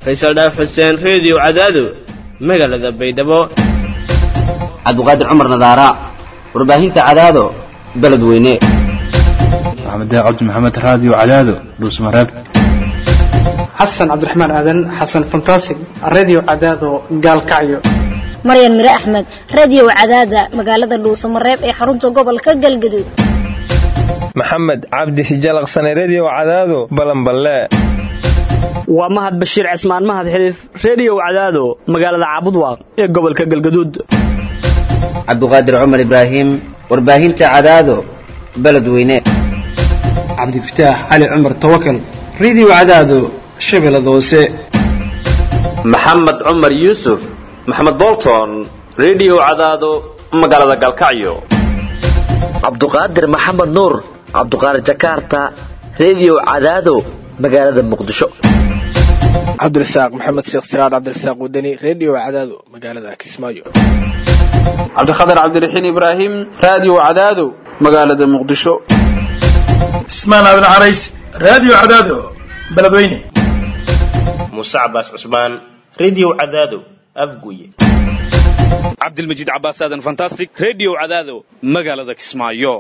faysal dhaaf xuseen reediyo cadaado magaalada baydhabo cabdiqaadir cumar nadaara warbaahinta cadaado beledweyne maxamed cabdi maxamed raadiyo cadaado dhuusmareeb xasan cabdiraxmaan aadan xasan fantasig radio cadaado gaalkacyo maryan mire axmed radio cadaada magaalada dhuusamareeb ee xarunta gobolka galgaduud maxamed cabdi hijalaqsane redio cadaado balanballe waa mahad bashiir cismaan mahad xiliif reediyow cadaado magaalada caabudwaaq ee gobolka galgaduud cabdiqaadir cumar ibraahim warbaahinta cadaado beledweyne cabdifataax cali cumar tawakal radio cadaado shabeellada hoose maxamed cumar yuusuf maxamed bolton redio cadaado magaalada galkacyo cabduqaadir maxamed nuur cabduqaadir jakarta redio cadaado magaalada muqdisho cabdirasaaq maxamed sheekh siraad cabdirasaaq wadani redio cadaado magaalada kismaayo cabdikhatar cabdiraxiin ibraahim radio cadaado magaalada muqdisho cismaan aadan carays radio cadaado beledweyne muuse cabaas cusmaan redio cadaado afguye cabdilmajiid cabaas aadan fantastic redio cadaado magaalada kismaayo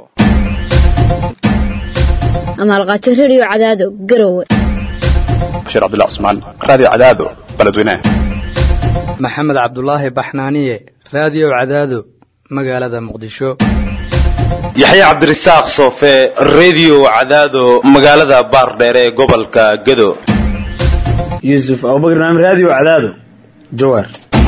amaalqaajo redio cadaado garowe bashir cabdullah cusmaan radio cadaado beledweyne maxamed cabdulaahi baxnaaniye radio cadaado magaalada muqdisho yaxya cabdirasaaq soofe redio cadaado magaalada baardheere ee gobolka gado yuusuf abubakar naam radio cadaado jawaar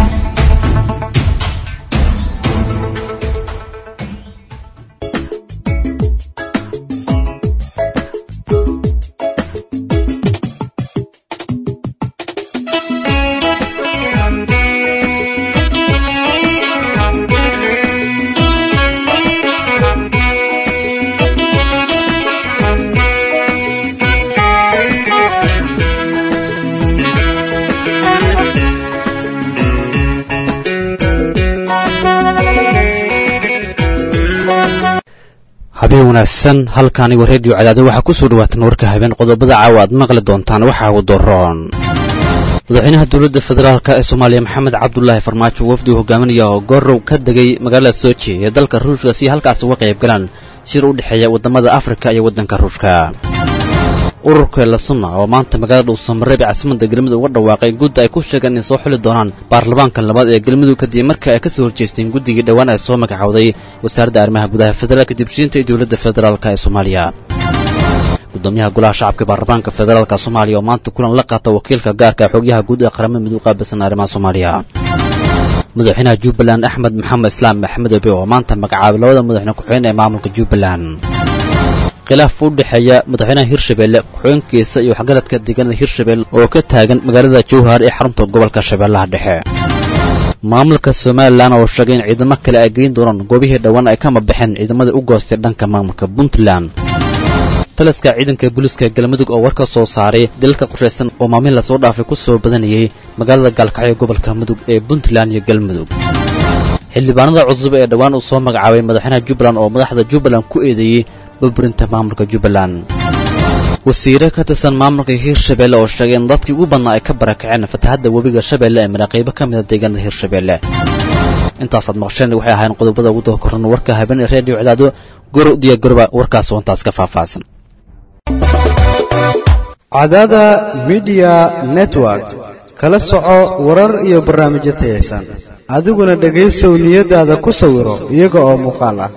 habeen wanaagsan halka anigoo reediyo cadaado waxaa ku soo dhawaatan warka habeen qodobada caawa aad maqli doontaan waxaa ugu daroon madaxweynaha dowladda federaalk ee soomaaliya maxamed cabdulaahi farmaajo wafdi uu hogaaminaya oo goorow ka degay magaalada soji ee dalka ruushka si halkaas uga qayb galaan shir u dhexeeya waddamada afrika iyo waddanka ruushka ururka elasunna oo maanta magaalada dhuusamareeb ee caasimadda galmudug uga dhawaaqay gudda ay ku sheegeen inay soo xuli doonaan baarlamaanka labaad ee galmudug kadib markii ay ka soo horjeesteen guddigii dhowaan ay soo magacowday wasaaradda arrimaha gudaha federaalka dibshiinta iyo dowladda federaalk ee soomaaliya gudoomiyaha golaha shacabka baarlamaanka federaalk soomaaliya oo maanta kulan la qaata wakiilka gaarka ee xogyaha guud ee qaramada midug qaabilsan arrimaha soomaaliya madaxweynaha jubbaland axmed maxamed islaam maxmed obe oo maanta magacaabay labada madaxweyne ku-xigeen ee maamulka jubbaland khilaaf u dhexeeya madaxweynaha hirshabeelle ku-xigeenkiisa iyo waxgaradka deegaanada hirshabelle oo ka taagan magaalada jowhar ee xarunta gobolka shabeellaha dhexe maamulka somalilan oo sheegay in ciidamo kale ay geyn doonaan goobihii dhowaan ay kama baxeen ciidamadii u goostay dhanka maamulka puntland taliska ciidanka booliiska galmudug oo war ka soo saaray dalalka qorshaysan oo maalmihin lasoo dhaafay ku soo badanayay magaalada gaalkacyo gobolka mudug ee puntland iyo galmudug xildhibaanada cusub ee dhowaan uu soo magacaabay madaxweynaha jubbaland oo madaxda jubbaland ku eedeeyey burburinta maamulka jubbaland wasiire ka tirsan maamulka hirshabelle oo sheegay in dadkii ugu badnaa ay ka barakaceen fatahadda webiga shabeelle ee maraaqiibo ka mida deegaanada hirshabelle intaasaad maqsheen waxay ahayn qodobada ugu doorkoran warka habeen ee reediyo cadaado goro diyaagoroba warkaas oo intaas ka faahfaahsan cadaada midiya network kala soco warar iyo barnaamijyo tayaysan adiguna dhegaysow niyadaada ku sawiro iyaga oo muuqaal ah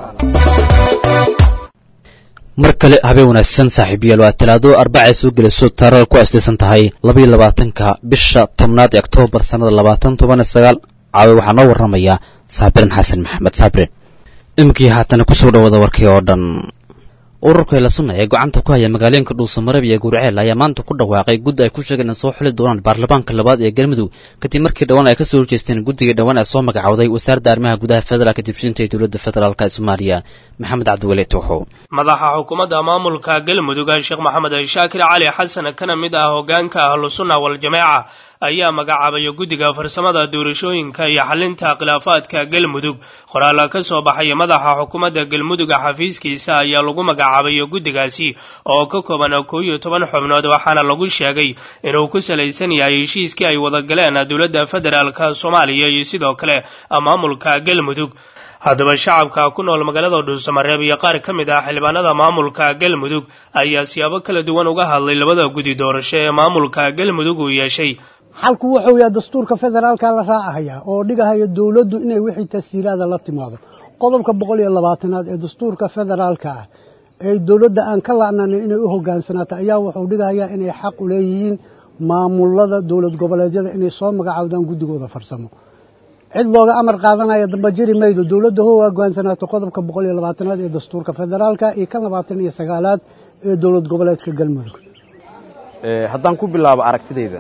mar kale habeen wanaagsan saaxiibayaal waa talaado arbacay soo gelayso taarada ku aslaysan tahay labaiyo labaatanka bisha tobnaad ee oktoobar sannada labaatan toban iyo sagaal caawe waxaa noo warramaya saabirin xasan maxamed saabirin iminkii haatana kusoo dhawada warkii oo dhan ururka elasunna ee gacanta ku haya magaalooyinka dhuusamareeb iyo gurceel ayaa maanta ku dhawaaqay guddi ay ku sheegeen in soo xuli doonaan baarlamaanka labaad ee galmudug kadib markii dhowaan ay ka soo horjeesteen guddigii dhowaan ee soo magacowday wasaaradda arrimaha gudaha federaalka dibshinta ee dowladda federaalk ee soomaaliya maxamed cabdiweli tuuxow madaxa xukuumadda maamulka galmudug sheekh maxamed shaakir cali xasan kana mid ah hogaanka ahlusunna waljamaaca ayaa magacaabaya guddiga farsamada doorashooyinka iyo xalinta khilaafaadka galmudug qoraal ka soo baxaya madaxa xukuumadda galmuduga xafiiskiisa ayaa lagu magacaabaya guddigaasi oo ka kooban koo iyo toban xubnood waxaana lagu sheegay inuu ku salaysan yahay heshiiskii ay wada galeen dowladda federaalka soomaaliya iyo sidoo kale maamulka galmudug haddaba shacabka ku nool magaalada dhuusamareeb iyo qaar ka mid ah xildhibaanada maamulka galmudug ayaa siyaabo kala duwan uga hadlay labada guddi doorasho ee maamulka galmudug uu yeeshay xalku wuxuu yahay dastuurka federaalka la raacahaya oo dhigahaya dowladdu inay wixii tasiiraada la timaado qodobka boqol iyo labaatanaad ee dastuurka federaalka ah ee dowladda aan ka la'naanay inay u hogaansanaato ayaa wuxuu dhigahayaa inay xaq u leeyihiin maamulada dowlad goboleedyada inay soo magacaawdaan guddigooda farsamo cid looga amar qaadanaya damba jiri maydo dowladda ho hogaansanaato qodobka boqol iyo labaatanaad ee dastuurka federaalka iyo kan labaatan iyo sagaalaad ee dowlad goboleedka galmudug haddaan ku bilaabo aragtidayda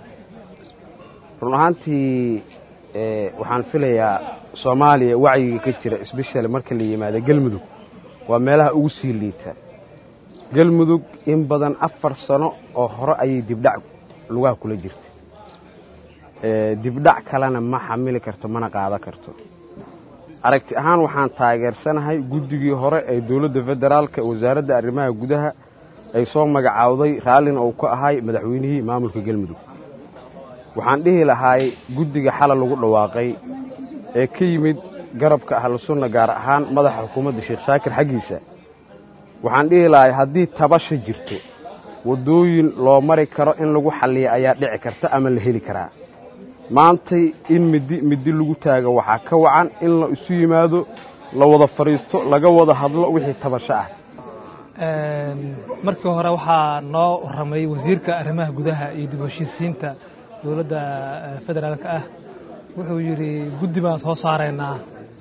run ahaantii waxaan filayaa soomaaliya wacyiga ka jira sbeshal marka la yimaado galmudug waa meelaha ugu sii liita galmudug in badan afar sano oo hore ayay dibdhac lugaha kula jirta dibdhac kalena ma xamili karto mana qaadan karto aragti ahaan waxaan taageersanahay guddigii hore ee dowladda federaalka wasaaradda arrimaha gudaha ay soo magacaawday raallina uu ka ahay madaxweynihii maamulka galmudug waxaan dhihi lahaay guddiga xalal lagu dhawaaqay ee ka yimid garabka ahlu sunna gaar ahaan madaxa xukuumadda sheekh shaakir xaggiisa waxaan dhihi lahay haddii tabasha jirto waddooyin loo mari karo in lagu xalliya ayaa dhici karta ama la heli karaa maantay in middi middi lagu taago waxaa ka wacan in la isu yimaado la wada fadhiisto laga wada hadlo wixii tabasho ah markii hore waxaa noo warramay wasiirka arrimaha gudaha iyo dib heshiisiinta dowladda federaalka ah wuxuu yidhi guddi baan soo saaraynaa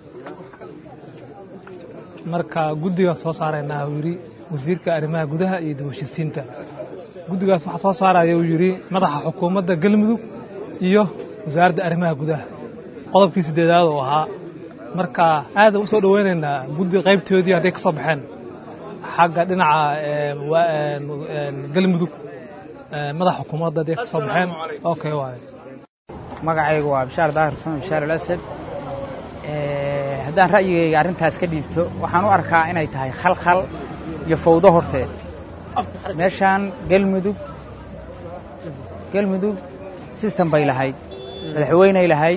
marka guddigaan soo saaraynaa uu yidhi wasiirka arrimaha gudaha iyo dib heshiisiinta guddigaas waxaa soo saaraya uu yidhi madaxa xukuumadda galmudug iyo wasaaradda arrimaha gudaha qodobkii siddeedaad oo ahaa marka aadaan u soo dhoweynaynaa guddi qaybtoodii hadday ka soo baxeen xagga dhinaca galmudug madaxa xukuumadda hadday ka soo baxeen okay waaye magacaygu waa bishaar daahir xuseen bishaar alasad haddaan ra'yigayga arrintaas ka dhiibto waxaan u arkaa inay tahay khalkhal iyo fawdo horteed meeshaan galmudug galmudug system bay lahayd madaxweyney lahayd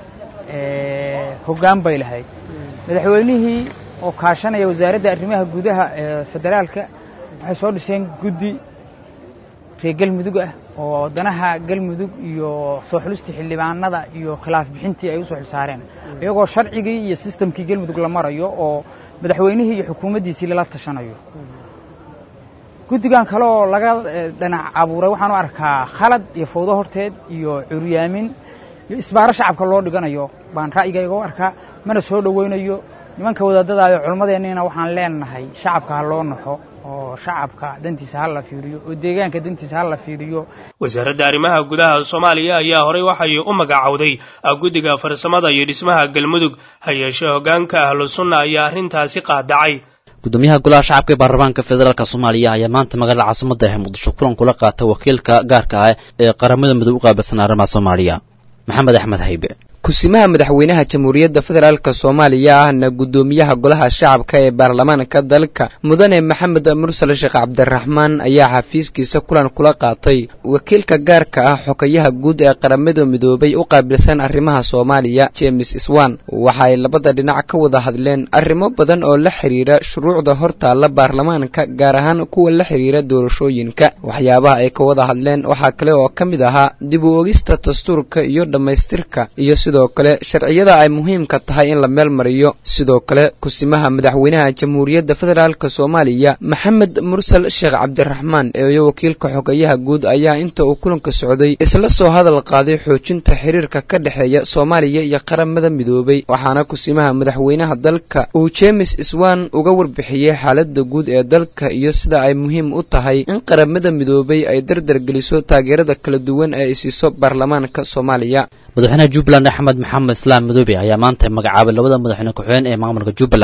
hoggaan bay lahayd madaxweynihii oo kaashanaya wasaaradda arrimaha gudaha ee federaalka waxay soo dhiseen guddi reer galmudug ah oo danaha galmudug iyo soo xulistii xildhibaanada iyo khilaaf bixintii ay u soo xilsaareen iyagoo sharcigii iyo sistamkii galmudug la marayo oo madaxweynihii iyo xukuumaddiisii lala tashanayo guddigan kale oo laga dhanac abuuray waxaan u arkaa khalad iyo fawdo horteed iyo curyaamin iyo isbaaro shacabka loo dhiganayo baan ra'yigayga u arkaa mana soo dhoweynayo nimanka wadaadadayo culimmadeenniina waxaan leenahay shacabka ha loo naxo oo shacabka dantiisa ha la fiiriyo oo deegaanka dantiisa ha la fiiriyo wasaaradda arrimaha gudaha soomaaliya ayaa horey waxay u magacowday guddiga farsamada iyo dhismaha galmudug ha yeeshee hoggaanka ahlu sunna ayaa arrintaasi qaadacay gudoomiyaha golaha shacabka ee baarlamaanka federaalk soomaaliya ayaa maanta magaalada caasimada ee muqdisho kulan kula qaata wakiilka gaarka ah ee qaramada midoob u qaabilsan arrimaha soomaaliya maxamed axmed haybe kusimaha madaxweynaha jamhuuriyadda federaalk soomaaliya ahna guddoomiyaha golaha shacabka ee baarlamaanka dalka mudane maxamed mursal sheekh cabdiraxmaan ayaa xafiiskiisa kulan kula qaatay wakiilka gaarka ah xogayaha guud ee qaramada midoobay u qaabilsan arrimaha soomaaliya james swan waxa ay labada dhinac ka wada hadleen arrimo badan oo la xiriira shuruucda hortaalla baarlamaanka gaar ahaan kuwa la xiriira doorashooyinka waxyaabaha ay ka wada hadleen waxaa kale oo ka mid ahaa dib u ogista dastuurka iyo dhammaystirka iyo sidoo kale sharciyada ay muhiimka tahay in la meel mariyo sidoo kale kusimaha madaxweynaha jamhuuriyadda federaalk soomaaliya maxamed mursal sheekh cabdiraxmaan eeyo wakiilka xogayaha guud ayaa inta uu kulanka socday isla soo hadal qaaday xoojinta xiriirka ka dhexeeya soomaaliya iyo qaramada midoobay waxaana kusimaha madaxweynaha dalka uu jemes swan uga warbixiyey xaalada guud ee dalka iyo sida ay muhiim u tahay in qaramada midoobay ay dardargeliso taageerada kala duwan ee ay siiso baarlamaanka soomaaliya madaxweynaha jubbaland axmed maxamed islaam madoobe ayaa maanta magacaabay labada madaxweyne ku-xigeen ee maamulka jubbaland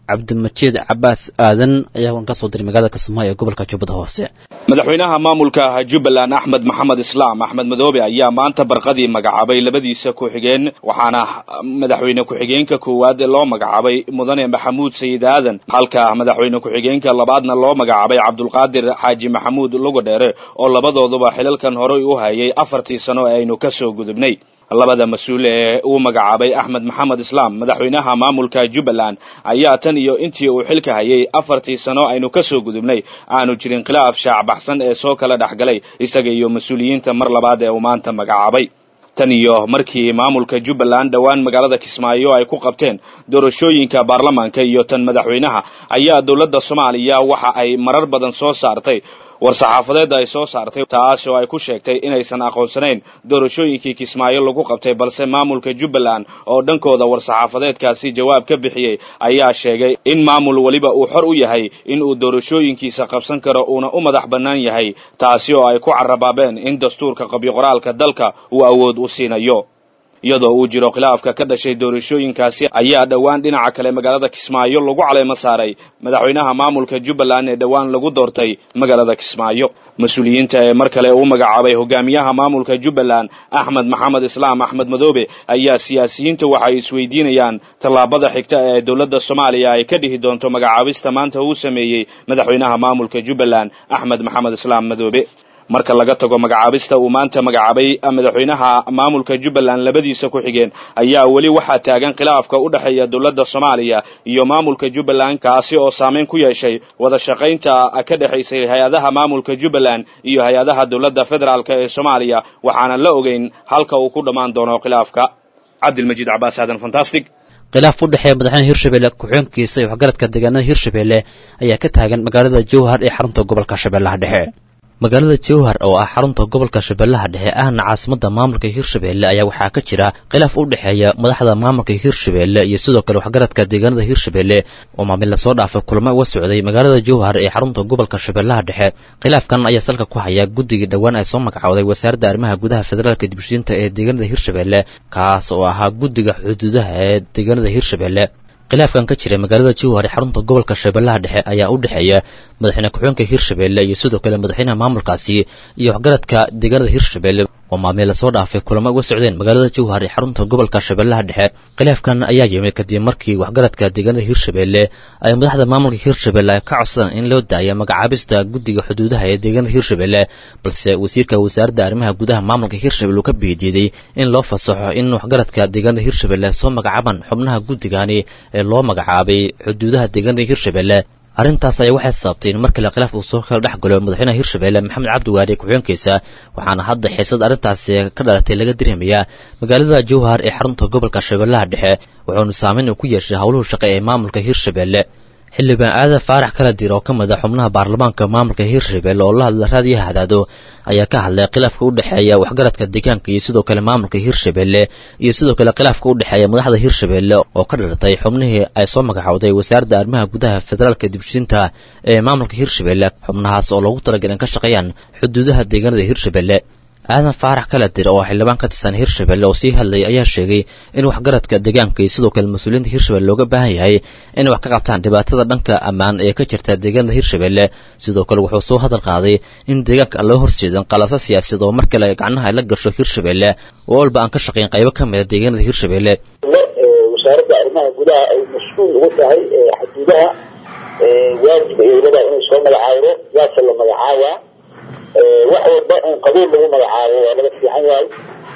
cabdimajiid cabaas aadan ayaa ka soo diray magaalada kismaayo ee gobolka jubbada hoose madaxweynaha maamulka jubbaland axmed maxamed islaam axmed madoobe ayaa maanta barqadii magacaabay labadiisa ku-xigeen waxaana madaxweyne ku-xigeenka koowaad loo magacaabay mudane maxamuud sayid aadan halka madaxweyne ku-xigeenka labaadna loo magacaabay cabdulqaadir xaaji maxamuud lugadheere oo labadooduba xilalkan horey u hayay afartii sano ee aynu ka soo gudubnay labada mas-uul ee uu magacaabay axmed maxamed islaam madaxweynaha maamulka jubbaland ayaa tan iyo intii uu xilka hayay afartii sano aynu ka soo gudubnay aanu jirin khilaaf shaacbaxsan ee soo kala dhexgalay isaga iyo mas-uuliyiinta mar labaad ee uu maanta magacaabay tan iyo markii maamulka jubbaland dhowaan magaalada kismaayo ay ku qabteen doorashooyinka baarlamaanka iyo tan madaxweynaha ayaa dowladda soomaaliya waxa ay marar badan soo saartay war-saxaafadeed ay soo saartay taas oo ay ku sheegtay inaysan aqoonsanayn doorashooyinkii kismaayo lagu qabtay balse maamulka jubbaland oo dhankooda war-saxaafadeedkaasi jawaab ka bixiyey ayaa sheegay in maamul weliba uu xor u yahay in uu doorashooyinkiisa qabsan karo uuna u madax bannaan yahay taasi oo ay ku carabaabeen in dastuurka qabyo-qoraalka dalka uu awood u siinayo iyadoo uu jiro khilaafka ka dhashay doorashooyinkaasi ayaa dhowaan dhinaca kale magaalada kismaayo lagu caleemo saaray madaxweynaha maamulka jubbaland ee dhowaan lagu doortay magaalada kismaayo mas-uuliyiinta ee mar kale uu magacaabay hogaamiyaha maamulka jubbaland axmed maxamed islaam axmed madoobe ayaa siyaasiyiinta waxay isweydiinayaan tallaabada xigta ee dowladda soomaaliya ay ka dhihi doonto magacaabista maanta uu sameeyey madaxweynaha maamulka jubbaland axmed maxamed islaam madoobe marka laga tago magacaabista uu maanta magacaabay madaxweynaha maamulka jubbaland labadiisa ku xigeen ayaa weli waxaa taagan khilaafka u dhexeeya dowladda soomaaliya iyo maamulka jubbaland kaasi oo saameyn ku yeeshay wada shaqaynta ka dhexaysay hay-adaha maamulka jubbaland iyo hay-adaha dowladda federaalk ee soomaaliya waxaana la ogeyn halka uu ku dhammaan doono khilaafka cabdilmajiid cabaas aadan fantastic khilaaf u dhexeeya madaxweyne hirshabelle ku-xigeenkiisa iyo waxgaradka deegaanada hirshabelle ayaa ka taagan magaalada jowhar ee xarunta gobolka shabeellaha dhexe magaalada jowhar oo ah xarunta gobolka shabeellaha dhexe ahna caasimada maamulka hirshabelle ayaa waxaa ka jira khilaaf u dhexeeya madaxda maamulka hirshabelle iyo sidoo kale waxgaradka deegaanada hirshabelle oo maamil lasoo dhaafay kulamo uga socday magaalada jowhar ee xarunta gobolka shabeellaha dhexe khilaafkan ayaa salka ku haya guddigii dhowaan ay soo magacowday wasaaradda arrimaha gudaha federaalka dibshiinta ee deegaanada hirshabelle kaas oo ahaa guddiga xuduudaha ee deegaanada hirshabelle khilaafkan ka jira magaalada jowhar ee xarunta gobolka shabeellaha dhexe ayaa u dhexeeya madaxweyne ku-xigeenka hirshabelle iyo sidoo kale madaxweynaha maamulkaasi iyo waxgaradka deegaanada hirshabelle oo maamil lasoo dhaafay kulamo uga socdeen magaalada jowhar ee xarunta gobolka shabeellaha dhexe khilaafkan ayaa yimid kadib markii waxgaradka deegaanada hirshabelle ay madaxda maamulka hirshabelle ay ka codsadaan in loo daaya magacaabista guddiga xuduudaha ee deegaanada hirshabelle balse wasiirka wasaaradda arrimaha gudaha maamulka hirshabelle uu ka biidiiday in loo fasaxo in waxgaradka deegaanada hirshabelle soo magacaabaan xubnaha guddigani ee loo magacaabay xuduudaha deegaanada hirshabelle arrintaas ayaa waxay sababtay in mar kale khilaaf uu soo kala dhex galo madaxweynaha hirshabelle maxamed cabdi waari ku-xigeenkiisa waxaana hadda xiisad arrintaasi ka dhalatay laga dirhamayaa magaalada jowhar ee xarunta gobolka shabeellaha dhexe wuxuuna saameyn uu ku yeeshay howluhu shaqe ee maamulka hirshabelle xildhibaan aadan faarax kala dir oo ka mid a xubnaha baarlamaanka maamulka hirshabelle oo la hadla raadiyaha hadaado ayaa ka hadlay khilaafka u dhexeeya waxgaradka deegaanka iyo sidoo kale maamulka hirshabelle iyo sidoo kale khilaafka u dhexeeya madaxda hirshabelle oo ka dhalatay xubnihii ay soo magacowday wasaaradda arrimaha gudaha federaalka dibshinta ee maamulka hirshabelle xubnahaas oo loogu talagalay in ka shaqeeyaan xuduudaha deegaanada hirshabelle aadan faarax kala dir oo xildhibaan ka tirsan hirshabelle oo sii hadlayay ayaa sheegay in waxgaradka deegaanka iyo sidoo kale mas-uuliyiinta hirshabelle looga baahan yahay inay wax ka qabtaan dhibaatada dhanka ammaan ee ka jirta deegaanada hirshabelle sidoo kale wuxuu soo hadal qaaday in deegaanka aan loo horjeedin qalasa siyaasiyad oo mar kale gacnaha ay la gasho hirshabelle oo walba aan ka shaqayn qaybo ka mida deegaanada hirshabelle wasaaradda arrimaha gudaha ay mas-uul ugu tahay xuduudaha waajib ay leedahay inay soo magacaabo yaase la magacaabaa wax walba in qabiil lagu magacaabo waa laga fiican yahay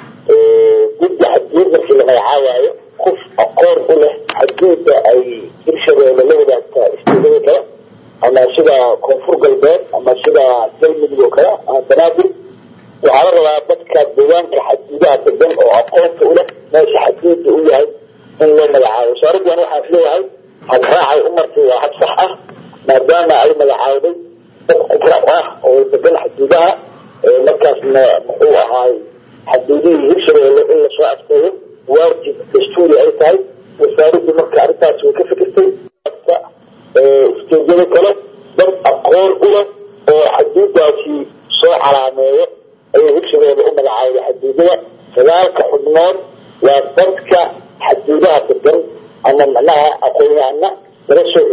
guddi xadguud markii la magacaabaayo qof aqoon u leh xadguudda ay hirshabeelle la wadaagta istiidada kale ama sida koonfur galbeed ama sida galmudug oo kale ama banaadir waxaa la rabaa dadka deegaanka xadguudaha degan oo aqoonta u leh meesha xadguudda u yahay in loo magacaabo wasaaraddan waxaan isleeyahay hadraacay u martay waa had sax ah maadaama ay magacaawday ikraam ah oo degan xaduudaha markaasna muxuu ahaay xaduudihii hirshabeelle in lasoo adkeeyo waajib dastuuri ay tahay wasaaraddu marka arrintaas way ka fikirtay usteedyada kale dad aqoon u leh oo xaduudaasi soo calaameeyo ayay hirshabeelle u magacaawday xaduudada sagaalka xubnood waa dadka xaduudaha degan ama macnaha aqoon-yahana laga soo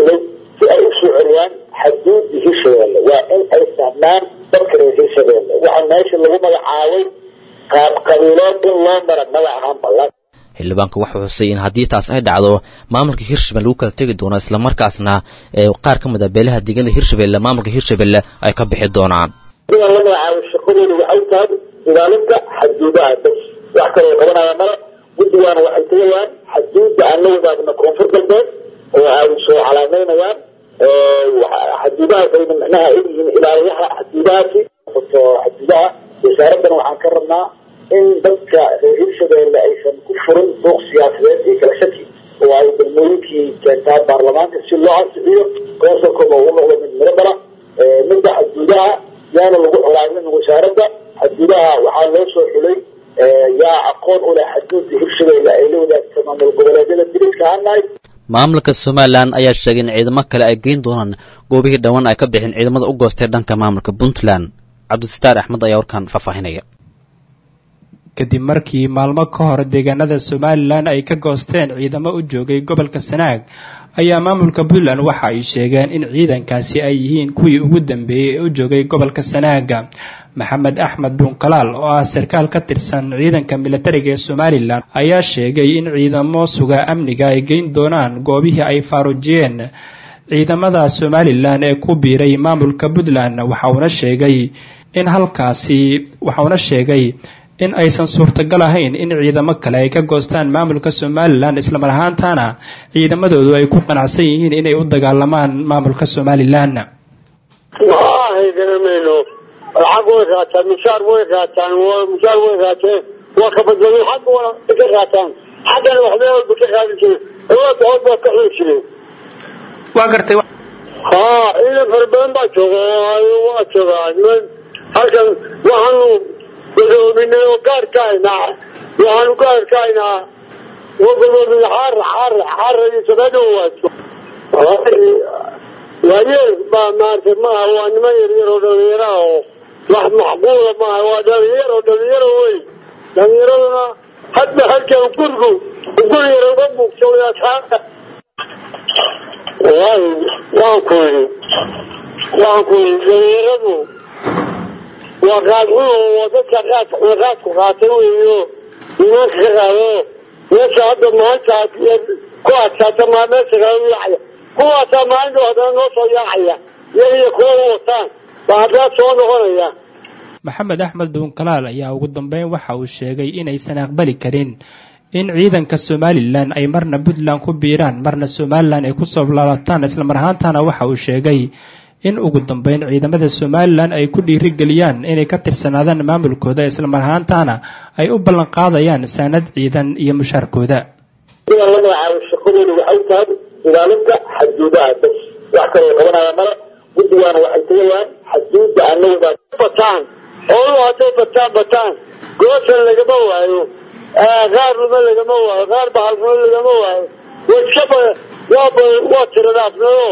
xaduudii hirshabeelle waa in ay fahmaan dadka reer hirshabeelle waxa meesha lagu magacaabay qaab qabiileed in loo mara maba ahaan ballan xildhibaanku wuxuu xusay in haddii taas ay dhacdo maamulka hirshabelle lagu kala tegi doono islamarkaasna ee qaar ka mid a beelaha deegaanada hirshabelle maamulka hirshabelle ay ka bixi doonaan inaan la magacaabo shaqadoodu waxay tahay ilaalinta xaduudaha bas wax kaloo qabanaya male guddigaana waxay tagayaan xaduudda aan la wadaagno koonfur galbeed oo ay soo calaameynayaan xaduudahaas ayna micnaha ay yihiin ilaaliyaha xaduudahaasi oto xaduudaha wasaaraddana waxaan ka rabnaa in dadka reer hirshabeelle aysan ku furin buuq siyaasadeed iyo kala shaki oo ay degmooyinkii keentaa baarlamaanka si loo ansixiyo konsolkooda ugu noqdo mid miro dhala midda xaduudaha yaana lagu colaamin wasaaradda xaduudaha waxaa loo soo xulay yaa aqoon u leh xaduudda hirshabeelle ay la wadaagto maamul goboleedyada diriska hanahay maamulka somalilan ayaa sheegay in ciidamo kale ay geyn doonaan goobihii dhowaan ay ka bixin ciidamada u goostay dhanka maamulka puntland cabdisataar axmed ayaa warkan faahfaahinaya kadib markii maalmo ka hor deegaanada somalilan ay ka goosteen ciidamo u joogay gobolka sanaag ayaa maamulka puntland waxa ay sheegeen in ciidankaasi ay yihiin kuwii ugu dambeeyey ee u joogay gobolka sanaaga maxamed axmed dhuunkalaal oo ah sarkaal ka tirsan ciidanka militariga ee somalilan ayaa sheegay in ciidamo suga amniga ay geyn doonaan goobihii ay faaruujiyeen ciidamada somalilan ee ku biiray maamulka puntland waxauna sheegay in halkaasi waxauna sheegay in aysan suurtagal ahayn in ciidamo kale ay ka goostaan maamulka somalilan islamar ahaantana ciidamadoodu ay ku qanacsan yihiin inay u dagaalamaan maamulka somalilan hayganameyno lacag way qaataan mushaar way qaataan mushaar way qaateen waa ka badbadin xagga waa ka qaataan xaggana waxbay walba ka qaadin jireen awoodda hood baa ka xuli jireen waa gartay haa ciidan fara badan baa jooga waa joogaa niman halkan waxaanu gudoominay oo gaar ka haynaa waxaanu gaar ka haynaa oo gudoomin xaar xaar xaar iyo sabeedo waajo waayeel baa maaragtay maaha waa niman yaryar oo dhalinyaro ah oo wax macquula maaha waa dhalinyaro dhalinyaro wey dhalinyaraduna hadba halkan gurigu guri yar uga muuqso asxaabta wallaahi waan ku yidhi waan ku yidhi dhalinyaradu waa qaadxun oo dadka qaad qaadku qaatay weeyo imaanka ka qaado meesha hadda maanta ku adkaata maa meesha kale u yaacaya kuwaasaa maalinta haddana noo soo yaacaya iyagiyo kuwa u wataan baa haddaa soo noqonaya maxamed axmed dhuunkalaal ayaa ugu dambeyn waxa uu sheegay inaysan aqbali karin in ciidanka somalilan ay marna puntland ku biiraan marna somalilan ay kusoo laalataan islamar ahaantana waxa uu sheegay in ugu dambeyn ciidamada somalilan ay ku dhiirigeliyaan inay ka tirsanaadaan maamulkooda islamar ahaantana ay u ballan qaadayaan saanad ciidan iyo mushaarkooda inaan la magacaabo shaqadoodu waxay tahay ilaalinta xaduudaha bas wax kaloo qabanaya male guddigaana waxay tagayaan xaduudda aan la wadaag bataan xooluhu hadday bataan bataan goosan lagama waayo qaarnimo lagama waayo qaar bahalnimo lagama waayo wajaba waaba waa tiradaafnimo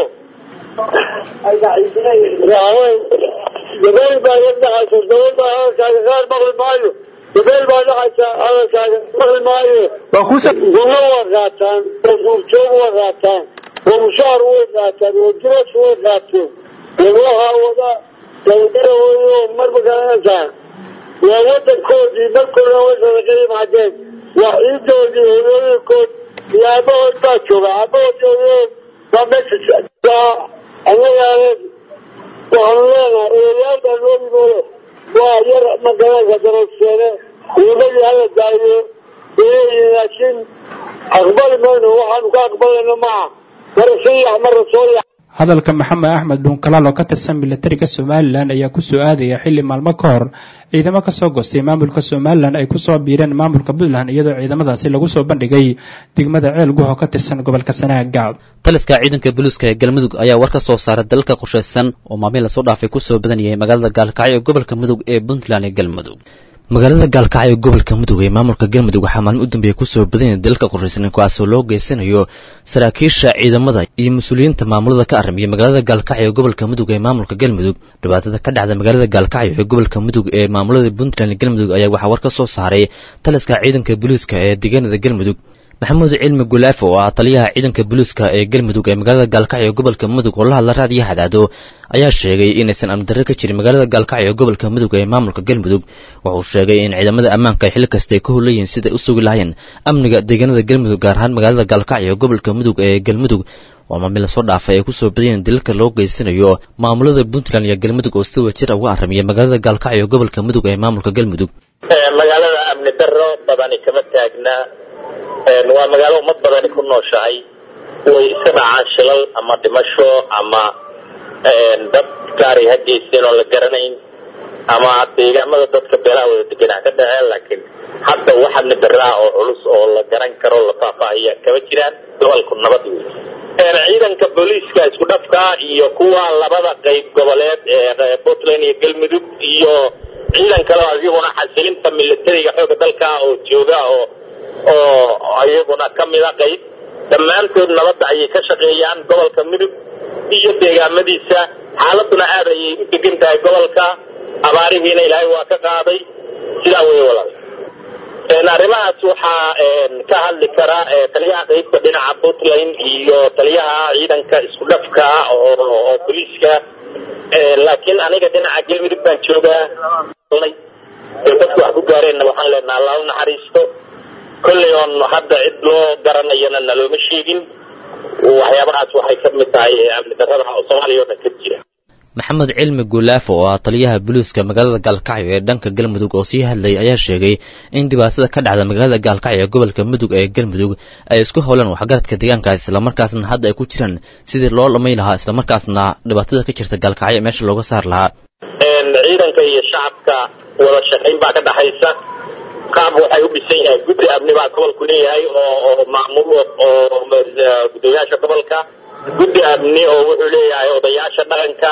dabeel baa dhacaysa dabeel baa hadalkaaga qaar maqli maayo dabeel baa dhacaysa hadalkaaga maqli maayo gunno waa qaataan oo duurjoog waa qaataan oo mushaar way qaataan oo diras way qaateen waxaa wada dhalinyaro weyo marba garanaysaa waa wadankoodii markoodana way sadaqa yimaadeen waa ciidoodii hooyooyinkood iyo aabahood baa jooga aabahood hooyahood waa meesha anagaane waxaanu leenahay eeyaal baa loo yimoodo waa yar magaranaysa darogseene ciimadii hala daayo leeyihin laakiin aqbali mayno waxaanu ka aqbalayno maaha mara soo yax mara soo yax hadalka maxamed axmed dhuunkalaal oo ka tirsan militariga somalilan ayaa kusoo aadaya xilli maalmo ka hor ciidamo kasoo goostay maamulka somalilan ay kusoo biireen maamulka puntland iyadoo ciidamadaasi lagu soo bandhigay degmada ceel guh oo ka tirsan gobolka sanaaga taliska ciidanka booliiska ee galmudug ayaa war ka soo saaray dalalka qorshaysan oo maalmihi lasoo dhaafay kusoo badanayay magaalada gaalkacyo ee gobolka mudug ee puntland ee galmudug magaalada gaalkacyo ee gobolka mudug ee maamulka galmudug waxaa maalmo u dambeeya kusoo badanaya dalalka qorshaysan kuwaasoo loo geysanayo saraakiisha ciidamada iyo mas-uuliyiinta maamulada ka aramiya magaalada gaalkacyo ee gobolka mudug ee maamulka galmudug dhibaatada ka dhacda magaalada gaalkacyo ee gobolka mudug ee maamulada puntland galmudug ayaa waxaa war ka soo saaray taliska ciidanka booliiska ee deegaanada galmudug maxamuud cilmi gulaafo oo ah taliyaha ciidanka booliiska ee galmudug ee magaalada gaalkacyo gobolka mudug oo la hadla raadiyo hadaado ayaa sheegay inaysan amdarre ka jirin magaalada gaalkacyo gobolka mudug ee maamulka galmudug wuxuu sheegay in ciidamada ammaanka ay xilli kasta ay ka hulayiin siday u sugi lahayn amniga deegaanada galmudug gaar ahaan magaalada gaalkacyo gobolka mudug ee galmudug oo maamil lasoo dhaafay ay ku soo badiyeen dilalka loo geysanayo maamulada puntland iyo galmudug oo si wajir uga aramiya magaalada gaalkacyo gobolka mudug ee maamulka galmudug magaalada amni darro badani kama taagna waa magaalo ummad badani ku nooshahay way iska dhacaan shilal ama dhimasho ama dad gaaray ha geysteen oo la garanayn ama deegaamada dadka beelaha wada degan ha ka dhaceen laakiin hadda wax amni darraa oo culus oo la garan karo la faahfaahiya kama jiraan gobolku nabad wey ciidanka booliiska isku dhafka iyo kuwa labada qayb goboleed ee puntland iyo galmudug iyo ciidan kale oo iyaguna xasilinta militariga xooga dalka oo jooga oo oo iyaguna ka mida qayb dhammaantood nabadda ayay ka shaqeeyaan gobolka mudug iyo deegaamadiisa xaaladuna aad ayay u degan tahay gobolka abaarihiina ilaahay waa ka qaaday sidaa wey walaal arrimahaas waxaa ka hadli kara taliyaha qaybta dhinaca puntland iyo taliyaha ciidanka isku dhafka oo booliiska laakiin aniga dhinaca galmudug baan joogaa dadku wax ku gaareenna waxaan leenaha allah u naxariisto kolley oon hadda cid loo garanayana nalooma sheegin waxyaabahaas waxay ka mid tahay amni darrada soomaaliya oo dhan ka jira maxamed cilmi gulaafo oo ah taliyaha booliiska magaalada gaalkacyo ee dhanka galmudug oo sii hadlayay ayaa sheegay in dhibaatada ka dhacda magaalada gaalkacyo ee gobolka mudug ee galmudug ay isku howlaan waxgaradka deegaankaas islamarkaasna hadda ay ku jiraan sidii loo dhamay lahaa islamarkaasna dhibaatada ka jirta gaalkacyo meesha looga saar lahaa ciidanka iyo shacabka wada shaqayn baa ka dhaxaysa qaab waxay u dhisan yahay guddi amni baa gobolku leeyahay oo oo maamul oo gudoomiyaasha gobolka guddi amni oo wuxuu leeyahay odayaasha dhaqanka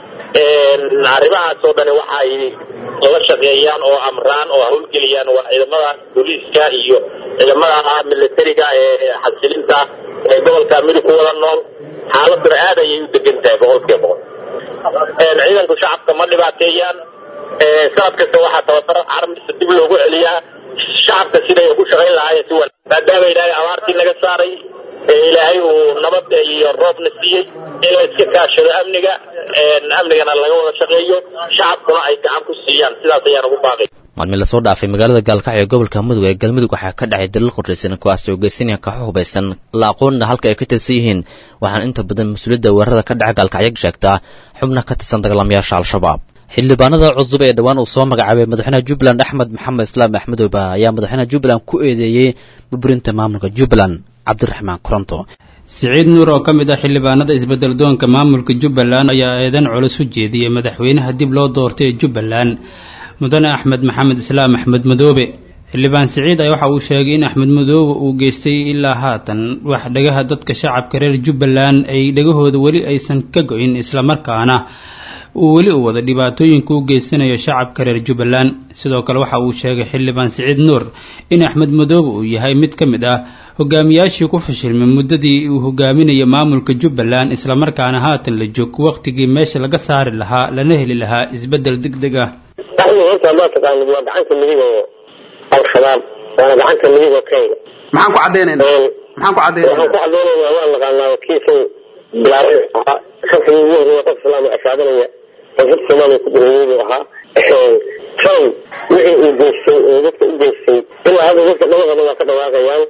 arrimahaas oo dhani waxay la shaqeeyaan oo amraan oo hawlgeliyaan waa ciidamada booliiska iyo ciidamada militariga ee xasilinta ee gobolka midug ku wada nool xaaladuna aad ayay u degan tahay boqolkiiba boqol ciidanku shacabka ma dhibaateeyaan sanad kasta waxaa tababaro carabisa dib loogu celiyaa shacabka siday ugu shaqayn lahaayeen si wanaag maadaama ilaahay abaartii naga saaray ilaahay uu nabad iyo roobna siiyey in la iska kaashado amniga amnigana laga wada shaqeeyo shacabkuna ay gacan ku siiyaan sidaas ayaan ugu baaqay maalmin lasoo dhaafay magaalada gaalkacyo gobolka mudug ee galmudug waxaa ka dhacay dalal qorraysan kuwaas oo geysanaya kaxo hubaysan la aqoonna halka ay ka tirsan yihiin waxaana inta badan mas-uuliyadda weerarada ka dhaca gaalkacyo sheegtaa xubna ka tirsan dagaalamayaasha al-shabaab xildhibaanada cusub ee dhowaan uu soo magacaabay madaxweynaha jubbaland axmed maxamed islaam axmedooba ayaa madaxweynaha jubbaland ku eedeeyey burburinta maamulka jubbaland cabdiraxmaan koronto siciid nuur oo ka mid ah xildhibaanada isbedel doonka maamulka jubbaland ayaa eedan culus u jeediyey madaxweynaha dib loo doortay ee jubbaland mudane axmed maxamed islaam axmed madoobe xildhibaan siciid ayaa waxa uu sheegay in axmed madoobe uu geystay ilaa haatan wax dhagaha dadka shacabka reer jubbaland ay dhagahooda weli aysan ka go-in islamarkaana uu weli u wada dhibaatooyinka u geysanayo shacabka reer jubbaland sidoo kale waxa uu sheegay xildhibaan siciid nuur in axmed madoobe uu yahay mid ka mid ah hogaamiyaashii ku fashilmay muddadii uu hogaaminayo maamulka jubbaland islamarkaana haatan la joog wakhtigii meesha laga saari lahaa lana heli lahaa isbeddel deg deg ah horta ma taqaanid waa gacanta midig oo al-shabaab waana gacanta midig oo kenya maxaan ku caddaynayna maxaan ku caddaynayna waxaan ku caddaynayna waa naqaanaa kiisan bilaaray ahaa shafkii ugu horreeya qof islaam oo ashaadanaya koonfurta soomaaliya ku dhaweeyey buu ahaa trump wixii uu geystay oo dadka u geystay ilaa hadda dadka dhawaqaba waa ka dhawaaqayaan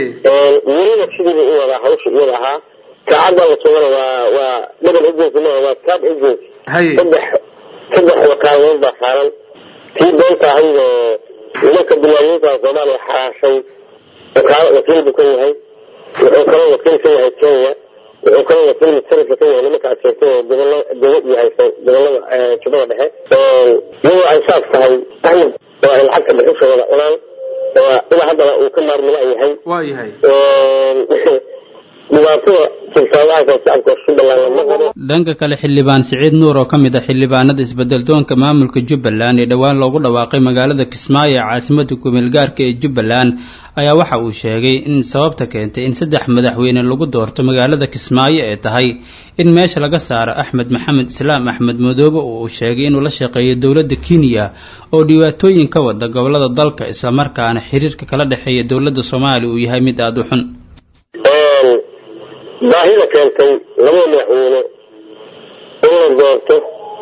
weliba sidiiba u wadaa hawsha iyada ahaa saacadda la sugana waa waa double agency maaha waa third agency saddex saddex wakaadood baa saaran tii beenta ahayd oo nimanka bilaayiinta soomaaliya xaraashay wakaalo wakiil buu ka yahay wuxuu kaloo wakiil ka yahay kenya wuxuu kaloo wakiil mutarifka ka yahay nimanka aad sheegtay oo gobollo dowlad iyo haysa gobollada jubbada dhexe iyadoo ay saas tahay ahmed oo ay lacagta bixishooda cunaan ilaa haddana uu ka maarmila yahay waa yahay dhibaatada jirtaadaanka shacabka jubbaland lama qabo dhanka kale xildhibaan siciid nuur oo ka mid ah xildhibaanada isbeddeldoonka maamulka jubbaland ee dhowaan loogu dhawaaqay magaalada kismaayo ee caasimada kumeelgaarka ee jubbaland ayaa waxa uu sheegay in sababta keentay in saddex madaxweyne lagu doorto magaalada kismaayo ee tahay in meesha laga saaro axmed maxamed islaam axmed madoobe oo uu sheegay inuu la shaqeeyo dowladda kenya oo dhibaatooyin ka wada gobolada dalka islamarkaana xiriirka kala dhexeeya dowladda soomaaliya uu yahay mid aada u xun baahida keentay laba madaxweyne in la doorto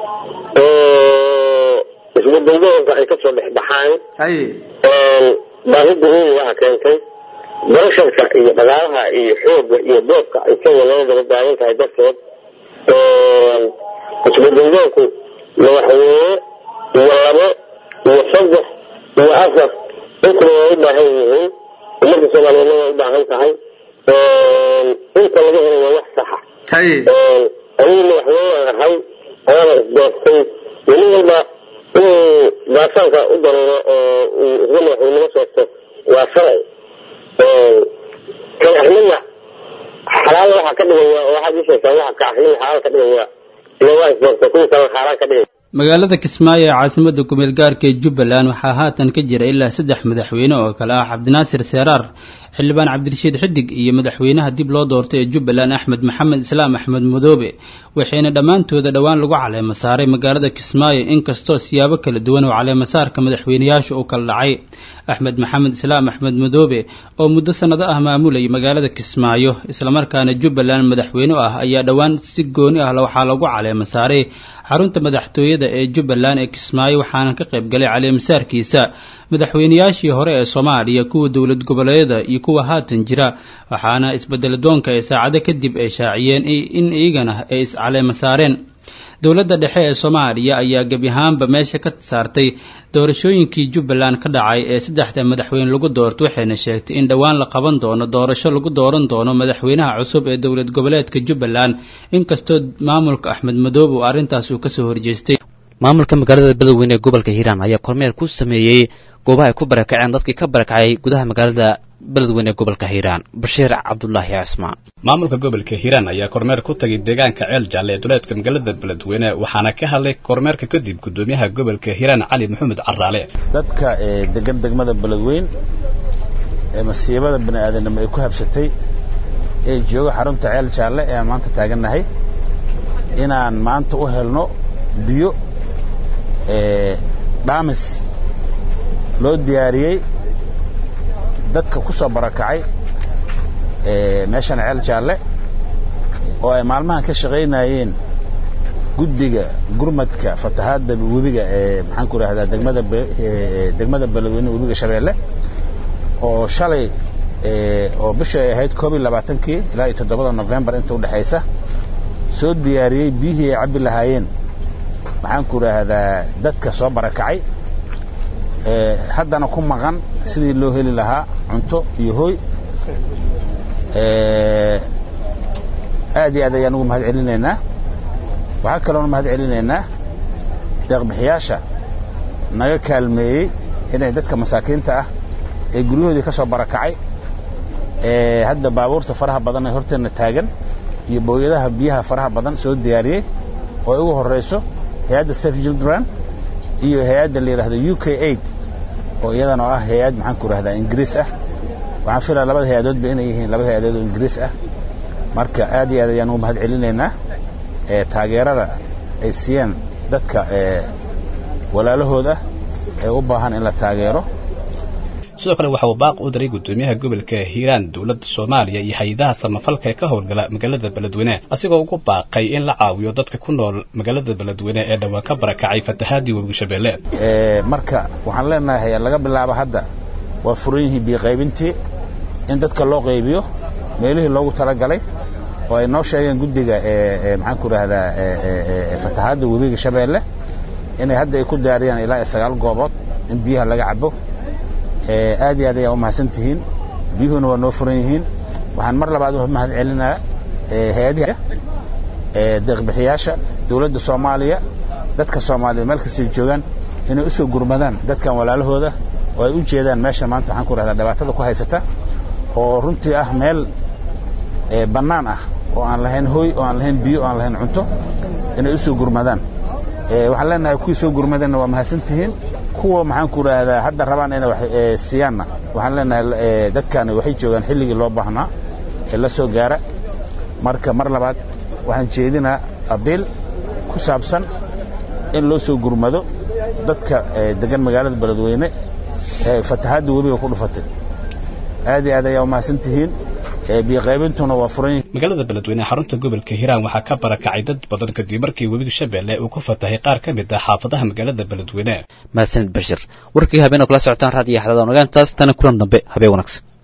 oo isbeddeldoonka ay kasoo dhex baxaan baahida weyn waxa keentay barasharka iyo dhaqaalaha iyo xoogga iyo boobka ay kenya lala daba taagan tahay darteed isbeddeldoonku madaxweyne iyo labo iyo saddex iyo afar intaba way u baahan yihiin ummadda soomaaliyeedna way u baahan tahay inta laga helo waa wax saxa anigu madaxweyne ahay ayaana isdoortay weli walba inuu baasaanka u daruuro oo uu isla madaxweynimo soorto waa sharci kan axmedna xalaal waxaa ka dhigaya oo waxaad ii sheegtaa waxa ka axmedna xalaal ka dhigaya ila waa isdoorta kuwii kalena xaaraan ka dhigaya magaalada kismaayo ee caasimada kumeel gaarka ee jubbaland waxaa haatan ka jira ilaa saddex madaxweyne oo kale ah cabdinaasir seeraar xildhibaan cabdirashiid xidig iyo madaxweynaha dib loo doortay ee jubbaland axmed maxamed islaam axmed madoobe waxayna dhammaantooda dhowaan lagu caleemo saaray magaalada kismaayo inkastoo siyaabo kala duwan oo caleemasaarka madaxweyneyaasha uu kala dhacay axmed maxamed islaam axmed madoobe oo muddo sannado ah maamulayay magaalada kismaayo islamarkaana jubbaland madaxweyne ah ayaa dhowaan si gooni ah waxaa lagu caleemo saaray xarunta madaxtooyada ee jubbaland ee kismaayo waxaana ka qayb galay caleemasaarkiisa madaxweyneyaashii hore ee soomaaliya kuwa dowlad goboleedyada iyo kuwa haatan jira waxaana isbedeladoonka ee saacado kadib ay shaaciyeen in iyagana ay iscaleema saareen dowladda dhexe ee soomaaliya ayaa gebi ahaanba meesha ka saartay doorashooyinkii jubbaland ka dhacay ee saddexda madaxweyne lagu doorto waxayna sheegtay in dhowaan la qaban doono doorasho lagu dooran doono madaxweynaha cusub ee dowlad goboleedka jubbaland inkastoo maamulka axmed madoobe uu arrintaas uu kasoo horjeestay maamulka magaalada beledweyne ee gobolka hiiraan ayaa kormeer ku sameeyey goobaha ay ku barakaceen dadkii ka barakacay gudaha magaalada beledweyne ee gobolka hiiraan bashiir cabdulaahi cismaan maamulka gobolka hiiraan ayaa kormeer ku tagay deegaanka ceel jaalle ee duleedka magaalada beledweyne waxaana ka hadlay kormeerka kadib gudoomiyaha gobolka hiiraan cali maxamed caraale dadka degan degmada beledweyn ee masiibada bani aadanimo ay ku habsatay ee jooga xarunta ceel jaalle ee aan maanta taagannahay inaan maanta u helno biyo dhaamis loo diyaariyey dadka ku soo barakacay meeshan ceel jaalle oo ay maalmahan ka shaqaynayeen guddiga gurmadka fatahaadda webiga ee maxaan ku idhahdaa degmada degmada beledweyne webiga shabeelle oo shalay oo bisha ay ahayd koob iyo labaatankii ilaa iyo toddobada nofembar inta udhexaysa soo diyaariyey biyihii ay cabbi lahaayeen maxaan ku idhaahdaa dadka soo barakacay haddana ku maqan sidii loo heli lahaa cunto iyo hooy aad iyo aad ayaan ugu mahad celinaynaa waxaa kaloona mahad celinaynaa deeqbixiyaasha naga kaalmeeyey inay dadka masaakiinta ah ee guryahoodii ka soo barakacay ee hadda baabuurta faraha badan ee horteenna taagan iyo booyadaha biyaha faraha badan soo diyaariyey oo ay ugu horrayso hay-adda safe children iyo hay-adda la yidhahdo u k aid oo iyadana oo ah hay-ad maxaan ku idhahdaa ingiriis ah waxaan filaa labada hay-adoodba inay yihiin laba hay-adood oo ingiriis ah marka aad iyo aad ayaan ugu mahad celinaynaa ee taageerada ay siiyeen dadka ee walaalahooda ee u baahan in la taageero sidoo kale waxa uu baaq u diray gudoomiyaha gobolka hiiraan dowladda soomaaliya iyo hay-adaha samafalka ee ka howlgala magaalada beledweyne asigoo ugu baaqay in la caawiyo dadka ku nool magaalada beledweyne ee dhowaan ka barakacay fatahaadii webiga shabeelle marka waxaan leenahay laga bilaabo hadda waa furan yihiin biyoqaybintii in dadka loo qaybiyo meelihii loogu talagalay oo ay noo sheegeen guddiga maxaan ku idhahdaa fatahaadda webiga shabeelle inay hadda ay ku daariyaan ilaa sagaal goobood in biyaha laga cabo aad iyo aad ayaa u mahadsan tihiin biyuhuna waa noo furan yihiin waxaan mar labaad u mahad celinaa hay-adihi deeqbixiyaasha dowladda soomaaliya dadka soomaaliya meel kastay joogaan inay u soo gurmadaan dadkan walaalahooda oo ay u jeedaan meesha maanta waxaan ku rahdaa dhibaatada ku haysata oo runtii ah meel bannaan ah oo aan lahayn hooy oo aan lahayn biyo oo aan lahayn cunto inay u soo gurmadaan waxaan leenahay kuwii soo gurmadeenna waa mahadsan tihiin kuwa maxaan ku idhaahdaa hadda rabaan inay wax siiyaanna waxaan leenahay dadkaani waxay joogaan xilligii loo baahnaa ee la soo gaara marka mar labaad waxaan jeedinaa abiil ku saabsan in loo soo gurmado dadka degan magaalada beledweyne ee fatahaadda webiga ku dhufatay aad iyo aad ayaa umahadsan tihiin biyoqaybintuna waa furan magaalada beledweyne xarunta gobolka hiiraan waxaa ka barakacay dad badan kadib markii webiga shabeelle uu ku fatahay qaar ka mid ah xaafadaha magaalada beledweyne mahadsanid bashir warkii habeen oo kala socotaan raadiyo xadada onagaan taas tana kulan dambe habeen wanaagsan